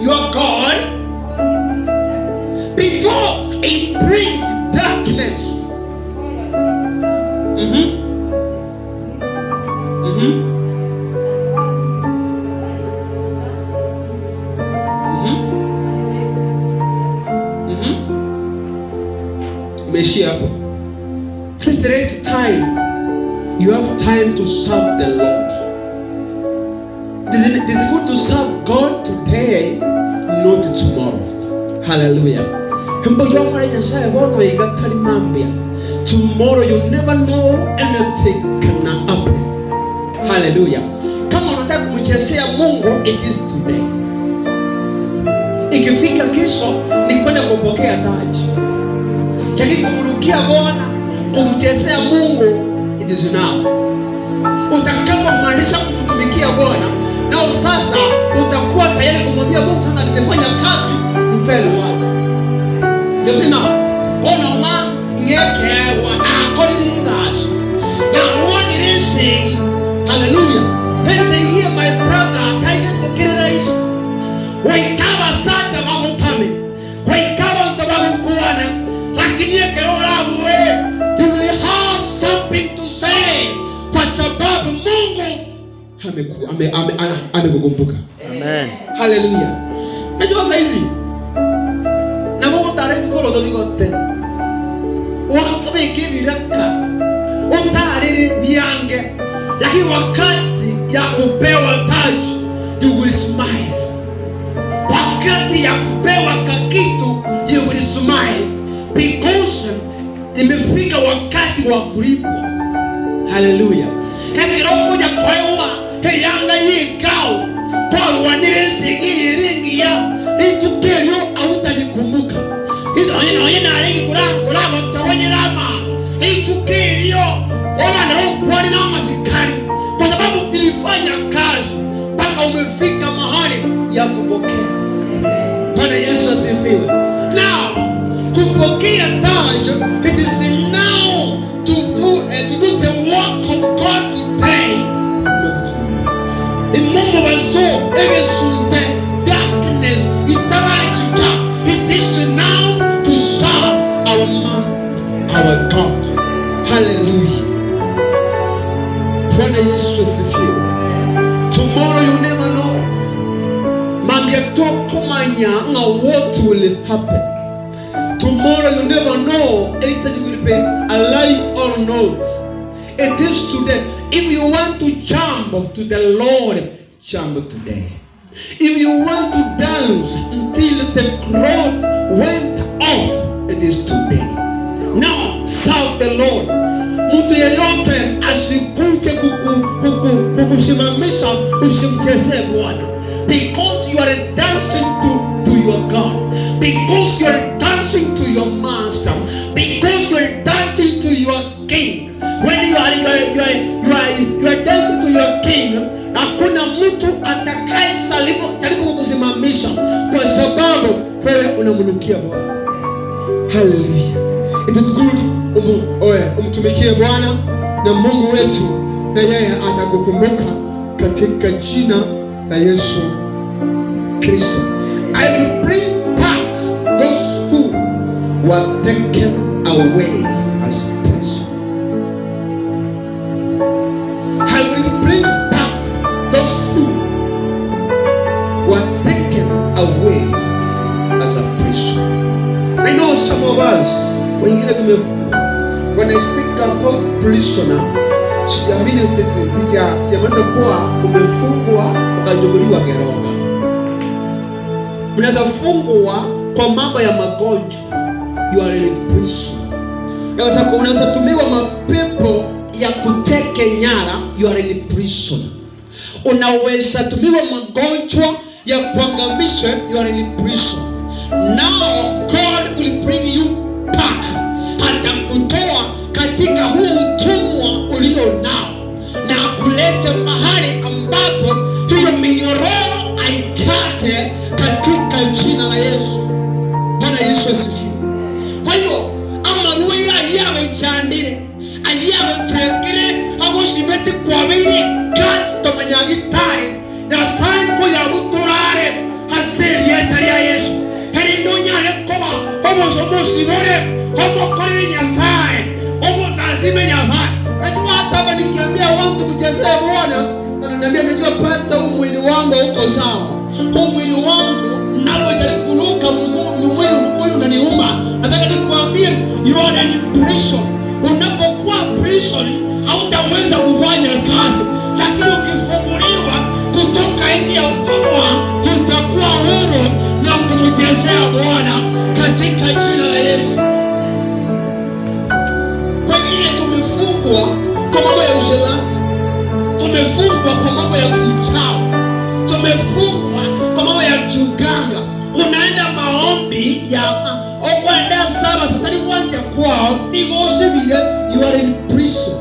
your God before it brings darkness. Mhm. Mhm. Mhm. Mhm. Umeishia hapo. Please the right time. You have time to serve the Lord. It is, it is good to serve God today, not tomorrow. Hallelujah. Himbo yokore nyasaye bono igatari mambia. Tomorrow you never know anything can happen. Hallelujah. Kama unataka kumchezea Mungu, it is today. Ikifika kesho ni kwenda kupokea taji. Lakini kumrukia Bwana, kumchezea Mungu, it is now. Utakapomaliza kumtumikia Bwana, nao sasa utakuwa tayari kumwambia Mungu, sasa nimefanya kazi, mpele wako. Ndio sina ona ma ngekewa akoririgas na what it is saying hallelujah they say here my brother kaide kukirira isi waikaba sata mamutame waikaba utabagukuana lakini ekerolabuwe you will have something to say kwa sababu Mungu ameku- ame- ame- ame- amekukumbuka Amen. haleluya najua saizi nagogotara ebikoroto bigote wakabika ebiraka utarire byange lakini wakati ya kupewa taji you will smile wakati ya kupewa kakitu you will smile because nimefika wakati wa kulipwa haleluya hekirokuja kwewa heyanga yigao kwalwanire nsigi yiringiya ritukelyo autanikumbuka izoinoye narigi kulagotogonyerama ritukelyo olandarokukwani na masikari kwa sababu nilifanya kazi mpaka umefika mahali ya kupokea bwana yesu asifiwe now kupokea taji it is now to do, eh, to do the work of god today not tomorrow imungu baso egesunte darkness itarajija it is now to serve our master our god hallelujah bwana yesu asifiwe tomorrow you never know mangetwokomanya nga what will happen tomorrow you never know either you will be alive or not it is today if you want to jump to the lord jump today if you want to dance until the cloth went off it is today now serve the lord mtu yeyote asikuje kuku- kuku- kukusimamisha usimchezee bwana because you are dancing to, to your god because you are dancing to your master because you are dancing to your king when you are, you are, you are, you are, you are dancing to your king hakuna mtu atakaye salimu- jaribu kukusimamisha kwa sababu wewe unamnukia bwana haleluya it is good umu, oe, umtumikie bwana na mungu wetu na yeye atakukumbuka katika jina la yesu kristo i will bring back those who were taken away as prison i will bring back those who were taken away as a prison I know some of us wengine tumefungwa. When I speak about prisoner, sijaamini sija sijamaanisha kuwa umefungwa ukachukuliwa Geronga. Mnaweza fungwa kwa mambo ya magonjwa, you are in prison. Unaweza unaweza tumiwa mapepo ya kuteke nyara, you are in prison. Unaweza tumiwa magonjwa ya kuangamisha, you are in prison. Now God will bring you back, atakutoa katika huu utumwa ulio nao na kuleta mahali ambapo hiyo minyororo aikate katika jina la Yesu. Bwana Yesu asifiwe. Kwa hivyo amaruo yayawe cyandire ayawe turekere agusibete kwabire kandi tumenya gitari nyasaye ko yabuturare haseria osibore omokorere nyasaye omuzazime nyasaye Najua hata hapa nikiambia watu mchezee Bwana, wananiambia najua pastor, huu mwili wangu uko sawa, huu mwili wangu napojaribu kuruka mguu mwili mwili unaniuma. Nataka nikwambie you are in prison. Unapokuwa prison hautaweza kufanya kazi, lakini ukifunguliwa kutoka nje ya utumwa utakuwa huru na kumchezea Bwana katika jina la Yesu. Wengine tumefungwa kwa mambo ya usherati, tumefungwa kwa mambo ya kiuchawi, tumefungwa kwa mambo ya kiuganga. Unaenda maombi ya okwenda saba satani kwanja kwao nigosibire you are in prison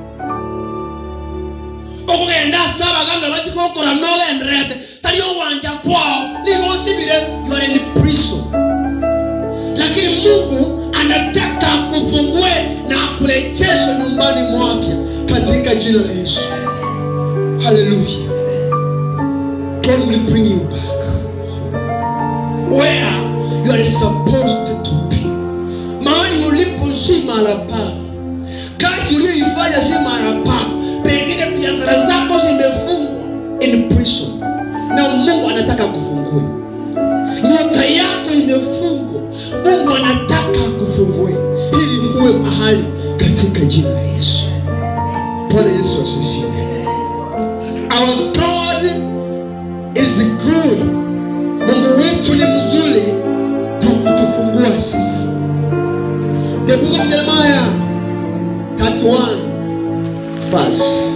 okugenda saba ganga bakikokora nogenderete tari owanja kwao nigosibire you are in prison lakini mungu anataka akufungue na akurejeshe nyumbani mwake katika jina la yesu haleluya god will bring you back where you are supposed to be mahali ulipo si mara pako kazi uliyoifanya si mara pako pengine biashara zako zimefungwa in prison na mungu anataka kufungue nyota yako imefungwa mungu anataka akufungue ili muwe mahali katika jina la yesu bwana yesu asifiwe our god is good mungu wetu ni mzuri kwa kutufungua sisi the book of jeremiah 31 verse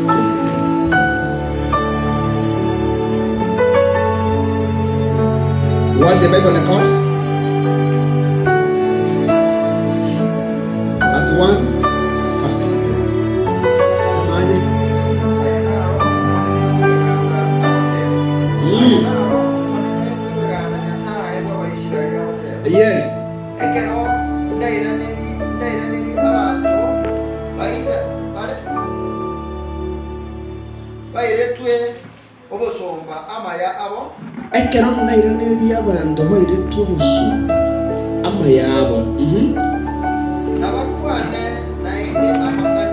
What the Bible records? That one. Semaje? Yes. bairetwe obusumba amaya abo ekero nairanĩria abandu bairetwo obusu ama yabo Mhm. nabakwane naende amagana